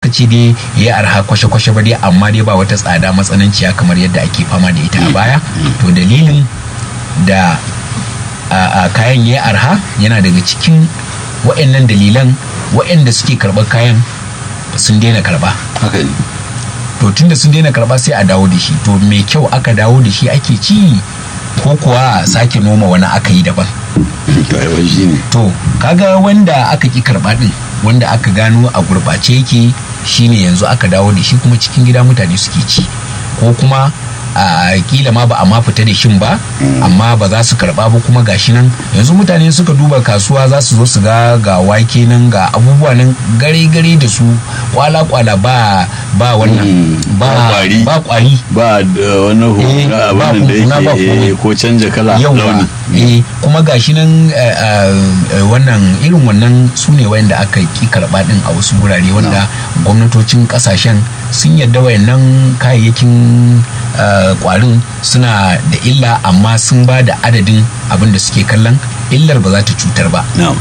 ka ce dai ya arha kwashe-kwashe ba dai amma dai ba wata tsada matsananciya kamar yadda ake fama da ita a baya to dalilin da a, a kayan ya arha yana daga cikin wa'annan dalilan wa'anda suke karɓar kayan sun daina karɓa haka ne to tunda sun daina karɓa sai a dawo da shi to mai kyau aka dawo da shi ake ci ko kuwa sake noma wani aka yi daban to ai wai shi ne to kaga wanda aka ki karɓa din wanda aka gano a gurɓace yake shine yanzu aka dawo da shi kuma cikin gida mutane suke ci ko kuma a kila ma ba a ma fita da shin ba amma ba za su karba ba kuma gashi nan yanzu mutane suka duba kasuwa za su zo su ga ga wake nan ga abubuwa nan gare gare da su kwala kwala ba ba wannan Mm, ba ba kwari. ba kwari ba da wani Eh, hu- ba abin da huhuna, ba yake eh, komai. ko canja kala yawa launi eh kuma gashi nan eh, eh, wannan irin wannan su ne wayanda aka ki karba din a wasu gurare wanda gwamnatocin kasashen sun yadda wayannan kayayyakin eh, kwarin suna da illa amma sun ba da adadin abin da suke kallon illar ba za ta cutar ba na'am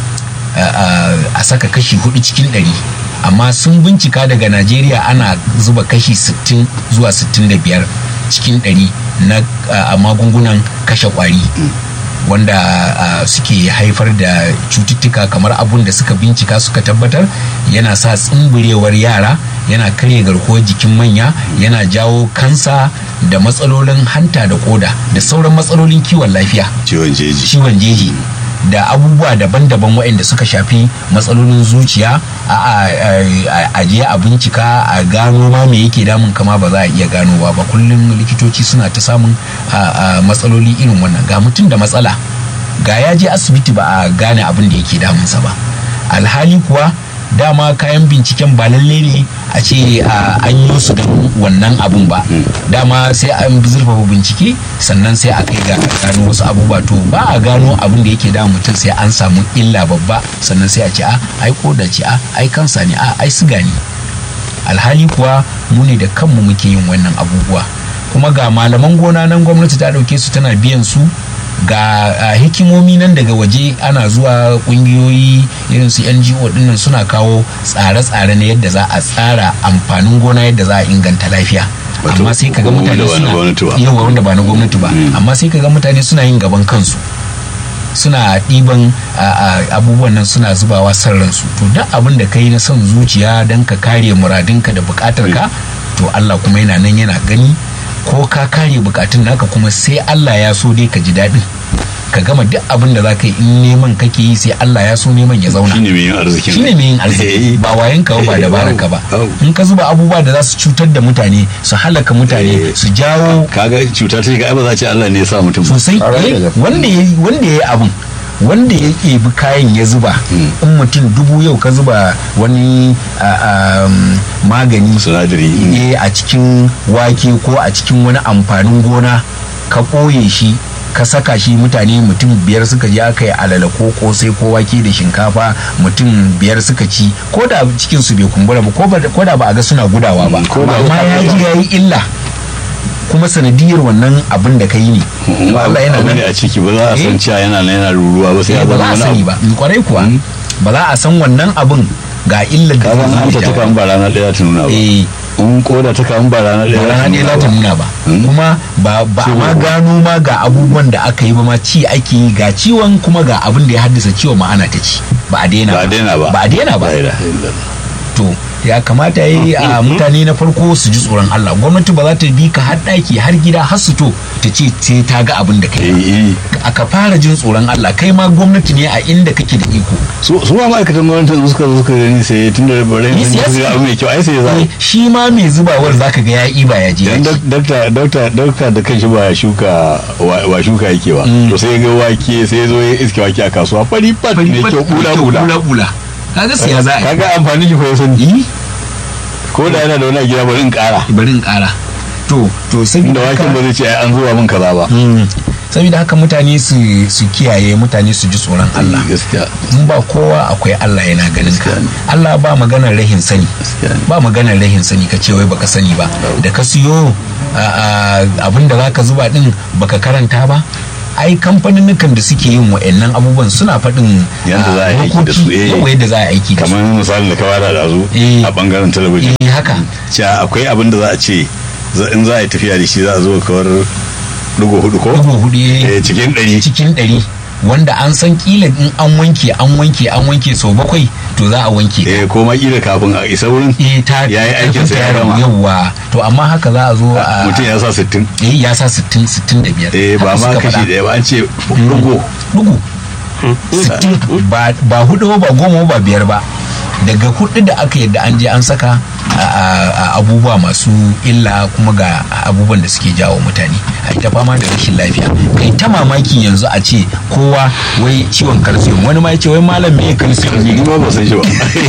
a saka kashi hudu cikin ɗari amma sun bincika daga najeriya ana zuba kashi 60 zuwa 65 cikin ɗari na a magungunan kashe kwari wanda uh, suke haifar da cututtuka kamar abun da suka bincika suka tabbatar yana sa tsimburewar yara yana karya garkuwar jikin manya yana jawo kansa da matsalolin hanta da koda da sauran matsalolin kiwon lafiya ciwon jeji ciwon jeji da abubuwa daban-daban waɗanda suka shafi matsalolin zuciya a je a bincika a gano ma me yake damun kama ba za a iya ganowa ba kullum likitoci suna ta samun matsaloli irin wannan ga mutum da matsala ga ya je asibiti ba a gane abin da yake damunsa ba alhali kuwa dama kayan binciken ba lalle ne a ce an yi su don wannan abun ba dama sai an zurfafa bincike sannan sai a kai ga gano wasu abubuwa to ba a gano abin da yake damun mutum sai an samu illa babba sannan sai a ce a ai koda ce a ai kansa ne a ai siga ne alhali kuwa mu ne da kanmu muke yin wannan abubuwa kuma ga malaman gona nan gwamnati ta dauke su tana biyan su ga uh, hikimomi nan daga waje ana zuwa kungiyoyi irin su ngo dinnan suna kawo tsare-tsare na yadda za a tsara amfanin gona yadda za a inganta lafiya amma sai kaga mutane suna yawa wanda ba na gwamnati ba amma sai kaga mutane suna yin gaban kansu suna ɗiban abubuwan nan suna zubawa san ransu to duk abin da ka yi na son zuciya don ka kare muradinka da bukatarka to Allah kuma yana nan yana gani ko ka kare bukatun naka kuma sai Allah ya so dai ka ji daɗin ka gama duk abin da za ka yi in neman kake yi sai Allah ya so neman ya zauna shine mai yin arziki shine mai yin arziki ba wayan ka ba dabarar ka ba in ka zuba abubuwa da za su cutar da mutane su halaka mutane su jawo kaga cuta ta ga ba za ce Allah ne ya sa mutum sosai wanda ya wanda ya yi abin wanda ya ɗebi kayan ya zuba in mutum dubu yau ka zuba wani magani sinadari a cikin wake ko a cikin wani amfanin gona ka ɓoye shi ka saka shi mutane mutum biyar suka je aka yi alala ko kosai ko wake da shinkafa mutum biyar suka ci ko da cikin su bai kumbura ba ko da ba a ga suna gudawa ba amma ya ji ya yi illa kuma sanadiyar wannan abin da ka yi ne Allah yana nan a ciki ba za a san cewa yana nan yana ruruwa ba sai ya ba za a sani ba kwarai kuwa ba za a san wannan abin ga illar da zai ta kan ba rana ɗaya ta nuna ba in koda ta kan ba rana ɗaya rana ɗaya za ta nuna ba kuma ba ba ma gano ma ga abubuwan da aka yi ba ma ci ake yi ga ciwon kuma ga abin da ya haddasa ciwon ma ana ta ci ba a daina ba a daina ba ba a daina ba to ya kamata yi a mutane na farko su ji tsoron Allah gwamnati ba za ta bi ka har ɗaki har gida har su to ta ce sai ta ga abin da kai aka fara jin tsoron Allah kai ma gwamnati ne a inda kake da iko su ma ma'aikatan gwamnati suka zo suka gani sai tun da bare ne su ga abu mai kyau ai sai ya za shi ma mai zubawar zaka ga ya iba ya je dakta dakta dakta da kanshi ba shuka wa shuka yake ba to sai ga wake sai zo ya iske wake a kasuwa fari fat mai kyau bula bula bula kaga siya za a kaga amfani shi fa ya sani ko da yana da wani gida bari in kara bari in kara to to saboda waken ba zai ce an zuwa min kaza ba saboda haka mutane su su kiyaye mutane su ji tsoron Allah gaskiya mun ba kowa akwai Allah yana ganin ka Allah ba maganar rahin sani ba maganar rahin sani ka ce wai baka sani ba da ka siyo abin da zaka zuba din baka karanta ba ai kamfanin da suke yin wa'annan abubuwan suna faɗin Yanda za a yi ah, aiki da su, dokoki, eh. yawa yadda za a yi aiki da su kamar misalin da ka bada da zu Eh. a bangaren talabijin eh haka cewa akwai abin da za a ce za- in za a yi tafiya da shi za a zo kawar dugo hudu ko ɗigo hudu eh, Eh, cikin ɗari cikin ɗari wanda an san kila in an wanke an wanke an wanke sau bakwai to za a wanke eh ko ma kila kafin a isa wurin eh ta ya yi aikin sa ya gama yawa to amma haka za a zo a mutum ya sa sittin eh ya sa 60 65 eh ba Haka ma suka kashi faɗa. ɗaya ba an ce dugo dugu sittin ba ba hudu ba goma ba biyar ba daga hudu da aka yadda an je an saka a- a- a abubuwa masu illa kuma ga abubuwan da suke jawo mutane a ita fama da rashin lafiya kai ta mamaki yanzu a ce kowa wai ciwon calcium wani ma ya ce wai malam me calcium ni ne ma ba san shi ba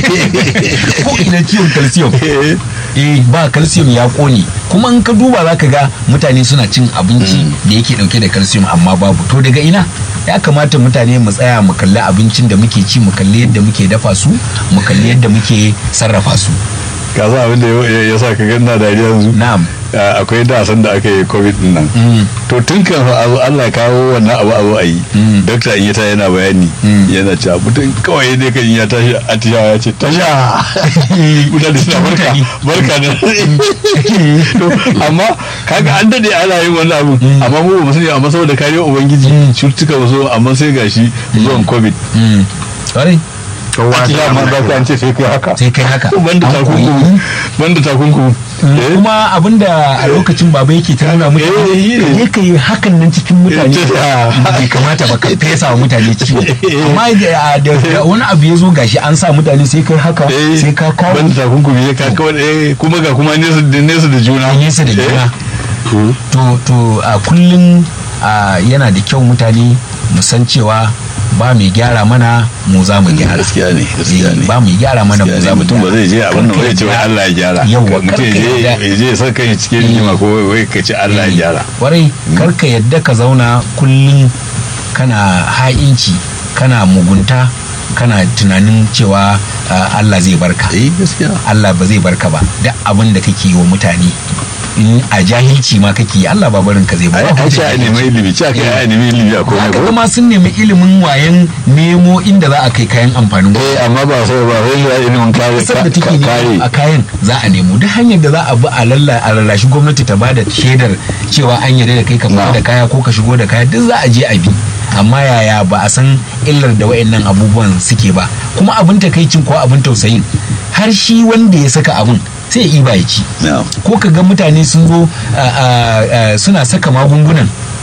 ko ina ciwon calcium eh ba calcium ya kone kuma in ka duba zaka ga mutane suna cin abinci da yake dauke da calcium amma babu to daga ina ya kamata mutane mu tsaya mu kalli abincin da muke ci mu kalli yadda muke dafa su mu kalli yadda muke sarrafa su ka san abin da ya ya sa ka ganna dariya yanzu na'am Ah, akwai dasan da aka yi covid din nan Mm. to tun kan fa abu Allah ya kawo wannan abu abu a yi Mm. dokta in ya ta yana bayani Mm. yana cewa mutum kawai ne kan ya tashi atishawa ya ce tasha mutane suna barka Mutane. barka da to amma kaga an dade ana yin wannan abu amma mu ba mu sani amma saboda kariyar ubangiji cututtuka ba so amma sai gashi zuwan covid Mm. Kwarai, atishawa ma za ka an ce sai kai haka sai kai haka banda An koyi. takunkumi banda takunkumi Eh? kuma abinda a lokacin baba yake ta nuna Eh, mutane yi ne. ka je ka yi hakan nan cikin mutane Eh, ta- bai kamata ba ka fesa wa mutane ciwo amma da da- da wani abu ya zo gashi an sa mutane sai kai haka Eh, sai ka kawo banda takunkumi ya ka kawai eh, kuma ga kuma nesa da nesa da juna nesa da Eh, juna to to a kullum a, yana da kyau mutane mu san cewa ba mai gyara mana mu za mu gyara gaskiya ne gaskiya Eh, ne ba mu gyara mana mu Gaskiya za ne, mu mutum ba zai je a wannan Karka wai ce wai yadda- Allah ya gyara Yawwa, mutum ya karka je yadda- ya je ya saka shi cikin rigima ko wai- wai ka ce Allah ya gyara kwarai karka yadda ka zauna kullum kana ha'inci kana mugunta kana tunanin cewa uh, Allah zai barka eh gaskiya Allah ba zai barka ba duk abin da kake yi wa mutane in a jahilci ma kake yi Allah ba barin ka zai ba ai Ba ai ce a hujja nemi ilimi ce aka yi a nemi ilimi a komai haka ko kuma sun nemi ilimin wayan nemo inda za a kai kayan amfanin gona eh amma ba sai ba sai da ilimin kare kasar da take ka- nemo kare a kayan za a nemo duk hanyar da za a bi a lalla a lallashi gwamnati ta bada shaidar cewa an yarda da kai ka fita Na. da kaya ko ka shigo da kaya duk za a je a bi amma yaya ba a san illar da wayannan abubuwan suke ba kuma abin takaicin ko abin tausayin har shi wanda ya saka abin sai ya iba ya ci na'am ko ka ga mutane sun zo a, a, a, suna saka magungunan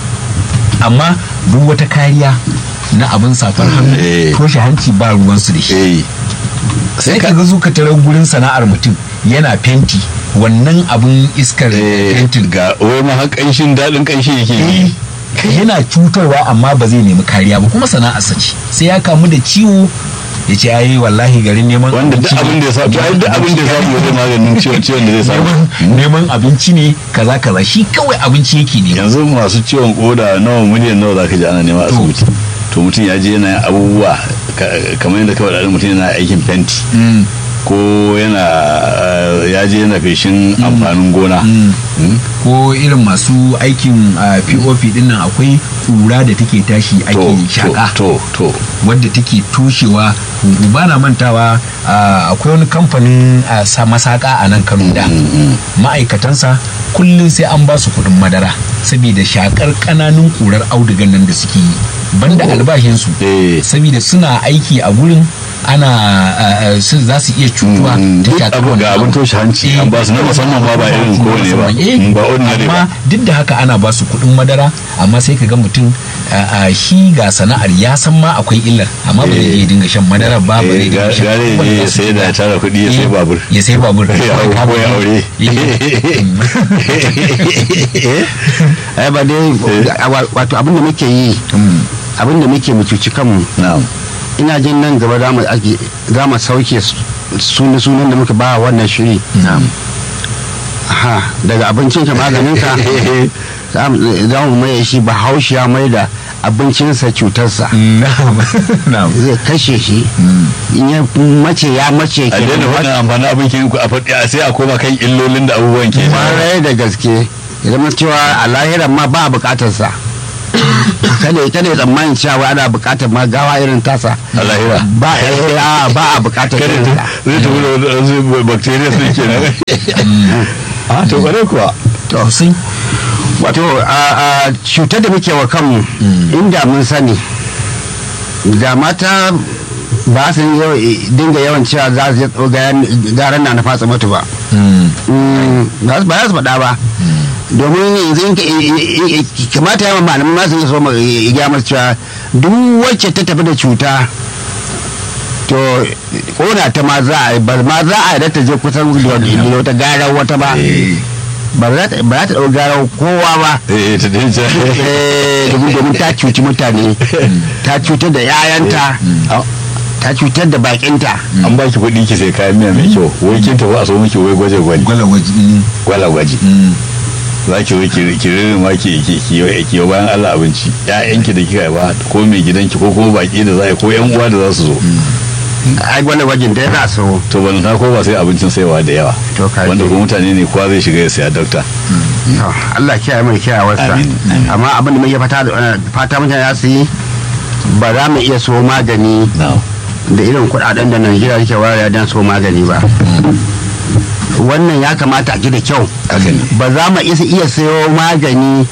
amma duk wata kariya na abin safar hannu Eh. toshe hanci ba ruwansu da shi eh sai ka ga zo ka tarar gurin sana'ar mutum yana fenti wannan abin iskar eh, fentin ga wai ma har kanshin dadin kanshi yake yi Eh, yana cutarwa amma ba zai nemi kariya ba kuma sana'arsa ce sai ya kamu da ciwo ya ce ai wallahi garin neman wanda duk abinci abin da ya samu ai duk abin da ya samu zai maganin ciwon ciwon da zai samu neman neman abinci ne kaza kaza shi kawai abinci yake nema yanzu masu ciwon koda nawa miliyan nawa zaka ji ana nema a To. asibiti to mutum ya je yana yin abubuwa ka- kamar yadda kawai da mutum yana aikin fenti Mm. ko yana eh, ya je yana feshin amfanin gona Mm. ko irin masu aikin ah, pop din nan akwai kura da take tashi to ake shaka to to wadda take toshewa huhu ba na mantawa ah, akwai wani kamfanin ah, sa masaka a nan kano da ma'aikatansa kullum sai an ba su kuɗin madara saboda shakar ƙananun ƙurar audugan nan da suke yi banda albashinsu eh saboda suna aiki a gurin ana ah, ah, su za su iya cutuwa Mm, ta duk shakar abu ga wannan abin abu. toshe hanci Eh, an ba su na musamman ma ba irin kowane ba Eh, Mm, ba ordinary amma ba duk da haka ana ba su kuɗin madara amma sai ka ga mutum a shi ga sana'ar ya san ma akwai illar amma ba zai iya dinga shan madara ba ba zai Eh, dinga ga- shan gare abubuwan ne da ya za su sai da cuta. tara kuɗi ya sai Eh, babur ya sai babur Ya hau ko ya aure. ai ba dai wa- wato abin da muke yi abin da muke mu cuci kanmu na'am ina jin nan gaba za mu ake za mu sauke sunan sunan da muka ba wannan shiri Na'am. ha daga abincinka maganinka za mu- za mu maye shi bahaushe ya mai da abincinsa cutarsa Na'am. Na'am. zai kashe shi in ya mace ya mace a ke daina wannan amfanin abin ke ku a faɗi a sai a koma kan illolin da abubuwan ke kwarai da gaske ya zama cewa a lahiran ma ba a bukatarsa kada kada ya tsammanin cewa ana bukatar ma gawa irin tasa a lahira ba eh, a ba a bukatar kada irin ta- ta. zai tafi da wasu bacteria sun ke nan a to kwarai kuwa to sun wato a a cutar da muke wa kanmu inda mun sani da mata ba su yi yawa- dinga yawan cewa za su je tso garan na na fatsa mutu ba Mm, ba su ba za su faɗa ba domin yanzu in ka- i- i- i- kamata yawan malamai ma su yi so ma- i- gaya masu cewa duk wacce ta tafi da cuta to kona ta ma za a yi ba ma za a yi da ta je kusan da da wata garar wata ba ba za ta ba za ta ɗau garar kowa ba eh ta dace Eh, domin domin ta cuci mutane ta cutar da 'ya'yanta ta cutar da bakinta an baki kuɗi ki sai kayan miya mai kyau wai kin tafi a so miki wai gwaje gwaji gwala gwaji mm, gwala gwaji mm. za ki wai ki ki rere ma ki ki ki ki ki bayan Allah abinci ƴaƴanki da kika ba ko mai gidanki ko kuma baki da za a yi ko ƴan uwa da za su zo ai wani wajen da yana so to ban ta ko ba sai abincin saiwa da yawa To ka wanda ji. kuma mutane ne kowa zai shiga ya saya dokta To, Allah kiyaye mai kiyawarsa Amin, amin. amma abin da muke fata da- fata mutane za su yi ba za mu iya so magani na'am da irin kudaden da Najeriya take wayar don so magani ba wannan ya kamata a ji da kyau haka ne ba za mu isa iya sayo magani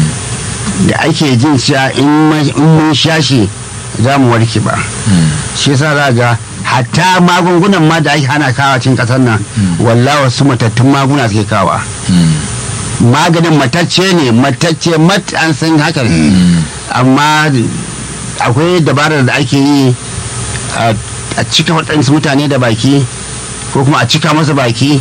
da ake jin cewa in ma- in mun sha shi za mu warke ba shi yasa za ga hatta magungunan ma da ake hana kawa cikin kasar nan wallahi wasu matattun maguna suke kawa maganin matacce ne matacce mat an san haka ne amma akwai dabarar da ake yi a a cika waɗansu mutane da baki ko kuma a cika masa baki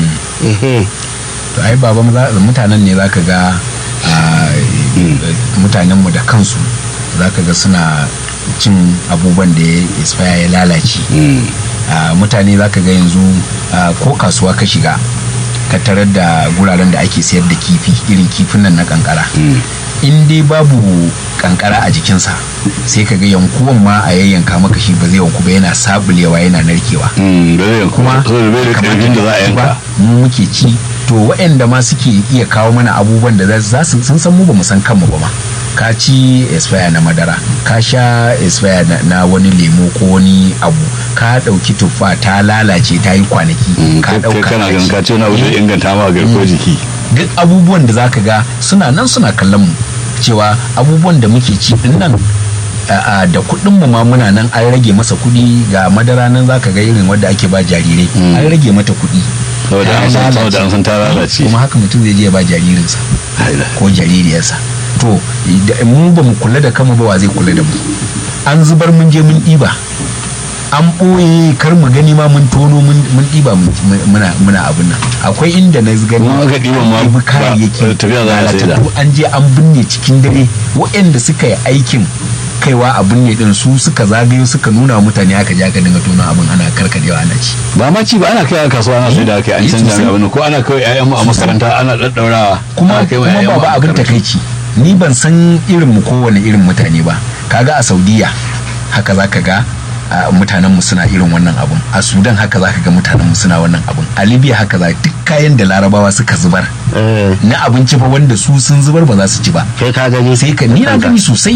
ehe to ai baba maza- mutanen ne zaka ga ah, mutanenmu da kansu zaka ga suna cin abubuwan da ya expire ya lalace Ah, mutane zaka ga yanzu ah, ko kasuwa ka shiga ka tarar da guraren da ake sayar da kifi irin kifin nan na kankara in dai babu kankara a jikinsa sai ka ga yankuwan ma a yayyanka maka shi ba zai yanku ba yana sabulewa yana narkewa Mm, da zai kuma kuma bai da karfin da za a yanka ba mu muke ci to waɗanda ma suke iya kawo mana abubuwan da za su sun san mu ba mu san kanmu ba ma ka ci expire na madara ka sha expire na, na wani lemo ko wani abu ka ɗauki tuffa ta lalace ta yi kwanaki Mm, ka kai ɗauka kana ka ganin ci. ka ce wani abu da Eh, inganta ma garkuwar jiki duk abubuwan da zaka ga suna nan suna kallon mu cewa abubuwan da muke ci din nan a- a, da kuɗin mu ma muna nan an rage masa kuɗi ga madara nan zaka ga irin wadda ake ba jarirai an rage mata kuɗi saboda Ta an san lalace. saboda an san ta lalace kuma haka mutum zai je ya ba jaririnsa Haila. ko jaririyarsa to da- mu ba mu kula da kanmu ba wa zai kula da mu an zubar mun je mun ɗiba an ɓoye kar mu gani ma mun tono mun mun ɗiba mun- mun- muna muna abin nan akwai inda na gani Kuma aka ɗiban ma ɗibi ba- kayayyaki tafiya za a saida. lalatattu an je an binne cikin dare waɗanda suka yi aikin kaiwa a binne din su suka zagayo suka nuna wa mutane aka je aka dinga tono abin ana karkadewa ana ci ba ma ci ba ana kai a kasuwa ana sai da kai an Eh, canja sosai. mai abin ko ana kai ƴaƴan mu a makaranta ana daddaurawa kuma ana kai wa kuma ƴaƴan mu baba a abin makaranta. takaici ni ban san irin mu kowane irin mutane ba kaga a saudiya haka zaka ga a, mutanen mu suna irin wannan abun a sudan haka zaka ga mutanen mu suna wannan abun a libya haka za duk kayan da larabawa suka zubar eh na abinci fa wanda su sun zubar ba za su ci ba kai ka gani sai ka ni na gani sosai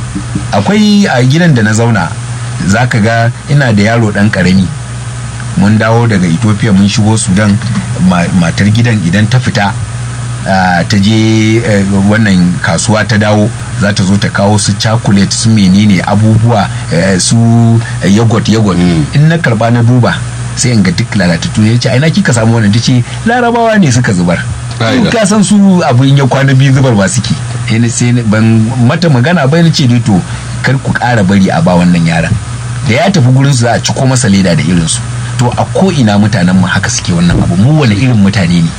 akwai a gidan da na zauna zaka ga ina da yaro dan karami mun dawo daga ethiopia mun shigo sudan ma- matar gidan idan ta fita ah, ta je eh, wannan kasuwa ta dawo za ta zo ta kawo su chocolate su menene abubuwa eh, su eh, yogurt yogurt in na karba na duba sai in ga duk lalatattu ne ce aina kika samu wannan tace larabawa ne suka zubar Ka'ida. ka san su abin ya kwana biyu zubar ba suke sai na- sai na- ban mata magana bai ce dai to kar ku ƙara bari a ba wannan yaran da ya tafi gurin su za a ciko masa leda da irin su to a ko ina mutanen mu haka suke wannan abu mu wani irin mutane ne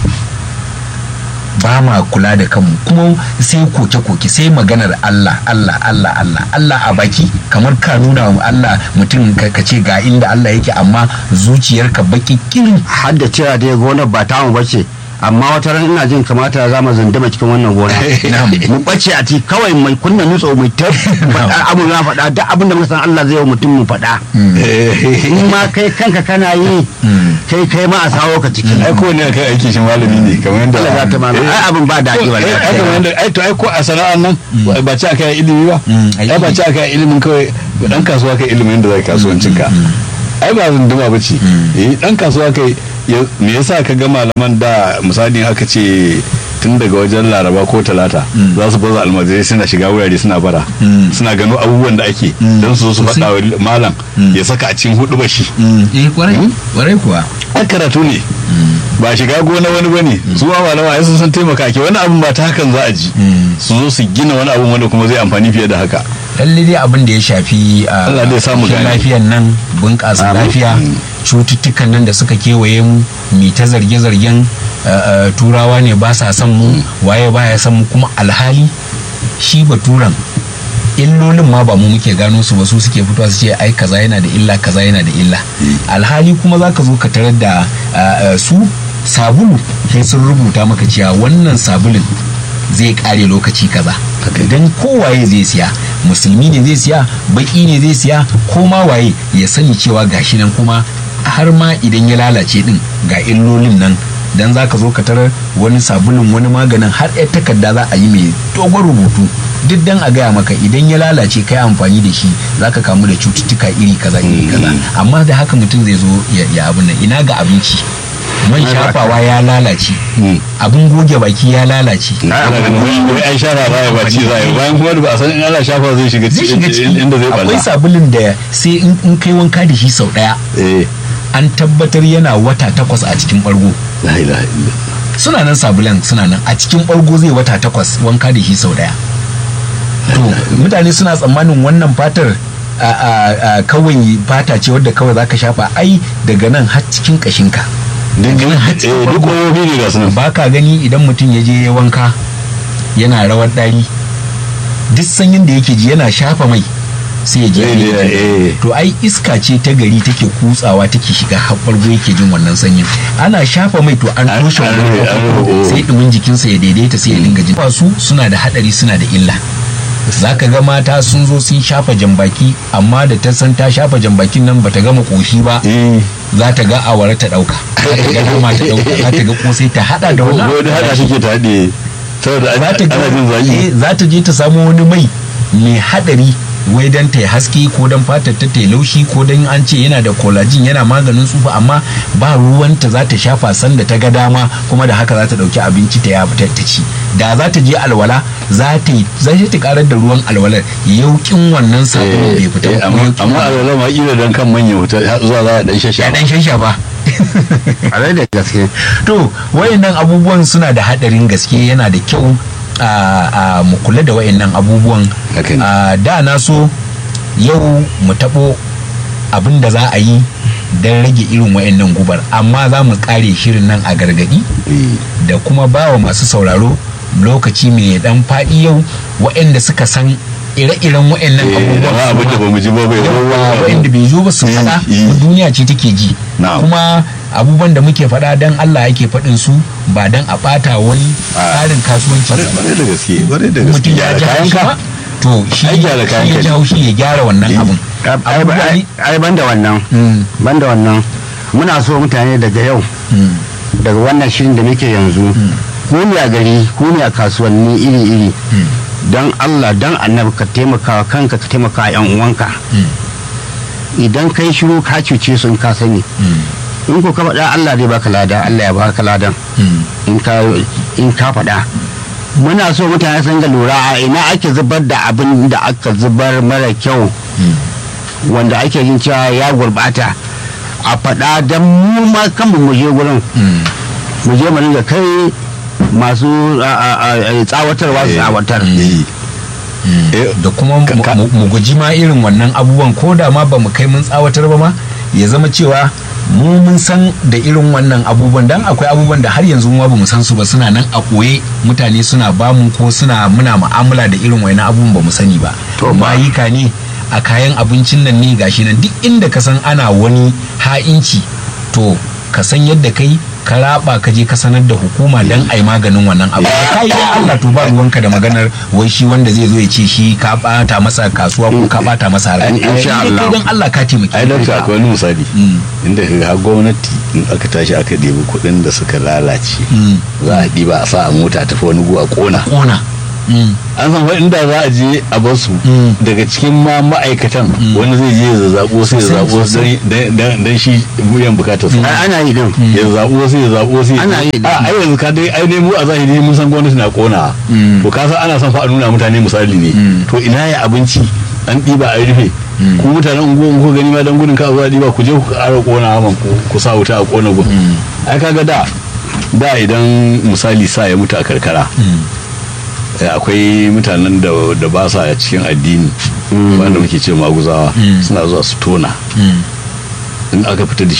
ba ma kula da kanmu kuma sai koke-koke sai maganar Allah Allah Allah Allah Allah a baki kamar ka nuna wa Allah mutum ka ka ce ga inda Allah yake amma zuciyarka baki kirin har da cewa dai gonar ba tamu bace amma wata ran ina jin kamata za mu zandama cikin wannan gona mu bace a ci kawai mai kunna nutso mai ta faɗa abu na faɗa duk abin da muka san Allah zai yi wa mutum mu faɗa in ma kai kanka kana yi kai kai ma a sawo ka ciki ai ko ne kai aiki shi malami ne kamar yadda Allah ya ta mana ai abin ba daɗi ai ai kamar yadda ai to ai ko a sana'an nan ba ci aka yi ilimi ba ai ba ci aka yi ilimin kawai dan kasuwa kai ilimin da zai kasuwancin ka ai ba zunduma ba ce eh dan kasuwa kai me yasa ka ga malaman da misali aka ce tun daga wajen laraba ko talata za su baza almajirai suna shiga wurare suna bara suna gano abubuwan da ake don su zo su faɗa wa malam ya saka a cikin hudu bashi eh kwarai kwarai kuwa an karatu ne ba shiga gona wani bane su ma malama ai sun san taimaka ke wani abun ba ta hakan za a ji su zo su gina wani abun wanda kuma zai amfani fiye da haka lalle dai abin da ya shafi a Allah dai samu gane. lafiyan nan bunƙasa lafiya cututtukan nan da suka kewaye mu mi ta zarge-zargen uh, uh, turawa ne ba sa son mu waye baya son mu kuma alhali shi baturan illolin ma ba mu muke gano su ba su suke fitowa su ce ai kaza yana da illa kaza yana da illa alhali kuma za ka zo ka tarar da uh, uh, su sabulu sai sun rubuta maka cewa wannan sabulun zai kare lokaci kaza idan kowaye zai siya musulmi ne zai siya baki ne zai siya ko ma waye ya sani cewa gashi nan kuma har ma idan ya lalace din ga illolin nan dan za ka zo ka tarar wani sabulun wani maganin har yar takarda za a yi mai dogon rubutu duk dan a gaya maka idan ya lalace kai amfani da shi za ka kamu da cututtuka iri kaza iri kaza amma da haka mutum zai zo ya- ya abin nan ina ga abinci man shafawa ya lalace abin goge baki ya lalace ana ganin wai an shafa za a yi ba ci za a yi bayan kuma da ba a san in ana shafa zai shiga zai shiga ciki inda zai akwai balla sabulun da sai in in kai wanka da shi sau daya eh an tabbatar yana wata takwas a cikin bargo la ilaha illallah suna nan sabulan suna nan a cikin bargo zai wata takwas wanka da shi sau daya to mutane suna tsammanin wannan fatar a, a, a, kawai fata ce wadda kawai zaka shafa ai daga nan har cikin kashinka daga nan har cikin eh duk bargo. ƙofofi ne ga su nan ba ka gani idan mutum ya je ya wanka yana rawar ɗari duk sanyin da yake ji yana shafa mai sai ya je Eh, ya yi eh, jiki. eh. to ai iska ce ta gari take kutsawa take shiga haɓargo yake jin wannan sanyin ana shafa mai to an An- toshe an wannan rufe, an kofofin, rufe. sai ɗumin jikinsa ya daidaita sai ya dinga jin su suna da haɗari suna da illa za ka ga mata sun zo sun shafa jambaki amma da ta san ta shafa jambakin nan bata gama koshi ba eh za ta ga awara ta ɗauka za ta ga nama ta ɗauka za ta ga kosai ta haɗa da wannan ko da hada suke ta haɗe saboda za an- ta ana jin ga- zaki eh, za ta je ta samu wani mai mai hadari wai dan ta yi haske ko dan fatar ta ta yi laushi ko dan an ce yana da collagen yana maganin tsufa amma ba ruwanta za ta shafa sanda ta ga dama kuma da haka za ta dauki abinci ta ya ta ta ci da za ta je alwala za ta yi za ta karar da ruwan alwalar yaukin wannan sabulun bai fita Eh, ba, amma yaukin amma a wannan. zama ila dan kan manya wuta har zuwa za a dan ya shasha dan shanshafa a rai da gaske to wayannan abubuwan suna da hadarin gaske yana da kyau a a mu kula da wayannan abubuwan Haka ne. a da na so yau mu tabo abin da za a yi don rage irin wayannan gubar amma za mu kare shirin nan a gargadi da kuma bawa masu sauraro lokaci mai dan faɗi yau wayanda suka san ire-iren wayannan amma abin da abubuwan ba mu ji ba bai yawa waɗanda bai zo ba su Eh, faɗa eh. duniya ce take ji Na'am. kuma abubuwan da muke faɗa dan Allah yake faɗin su ba dan a ɓata wani tsarin kasuwanci ba. bare da gaske bare da gaske mutum ya gyara ji kayan haushi ka ba to shi Ai, gyara kayan shi ya ka ji ne. haushi ya gyara wannan Eh. abun ai Abubuwa ne- ai- ban da wannan Mm, ban da wannan muna so mutane daga yau mm, daga wannan shirin da muke yanzu ku ne a gari ku ne a kasuwanni iri-iri mm, don Allah don annabi ka taimaka wa kanka ka taimaka wa yan uwanka mm, idan kai shiru ka cuce su in ka sani mm, in ko ka faɗa Allah zai baka lada Allah ya baka ladan mm. in ka in ka faɗa muna so mutane sun ga lura a ina ake zubar da abin da aka zubar mara kyau wanda ake yin cewa ya gurbata a faɗa don mu ma kanmu mu je gurin Mm. mu je mu dinga kai masu a- a- a- tsawatarwa su Eh. tsawatar Eh. Eh, da kuma mu- ka- mu mu guji ma irin wannan abubuwan ko da ma ba mu kai mun tsawatar ba ma ya zama cewa mu mun san da irin wannan abubuwan dan akwai abubuwan da har yanzu ma ba mu san su ba suna nan a koye mutane suna bamu ko suna muna mu'amala da irin wannan abubuwan ba mu sani ba To ba. mayika ne a kayan abincin nan ne gashi nan duk inda ka san ana wani ha'inci to ka san yadda kai ka raba ka je ka sanar da hukuma dan ai maganin wannan abu kai dan Allah to ba ruwanka da maganar wai shi wanda zai zo ya ce shi ka bata masa kasuwa ko ka bata masa harka Insha Kai Allah. dan Allah ka taimake ai dakta akwai wani misali Mm. inda ka ga gwamnati in aka tashi aka ɗebi kuɗin da suka lalace Mm. za a ɗiba a sa a mota tafi wani gu a ƙona kona Mm. an san fa inda za a je a bar su Mm. daga cikin ma ma'aikatan wani zai je ya zazzabo sai ya Sosai, zaɓo sosai. dan shi buyan bukatar sa Ai, ana yi din ya zaɓo sai ya zaɓo sai Ana yi da- a ai yanzu ka dai ai ne mu a zahiri mun san gwamnati na kona Mm. to ka san ana son fa a nuna mutane misali ne Mm. to ina ya abinci an ɗiba a rufe ku mutanen unguwan ku gani ma dan gudun ka zuwa ɗiba ku je ku ƙara kona man ku ku sa wuta a kona gun ai kaga da da idan misali sa ya mutu a karkara eh, akwai mutanen da da ba sa cikin addini wanda muke ce maguzawa Mm. suna zuwa su tona Mm. in aka fita da shi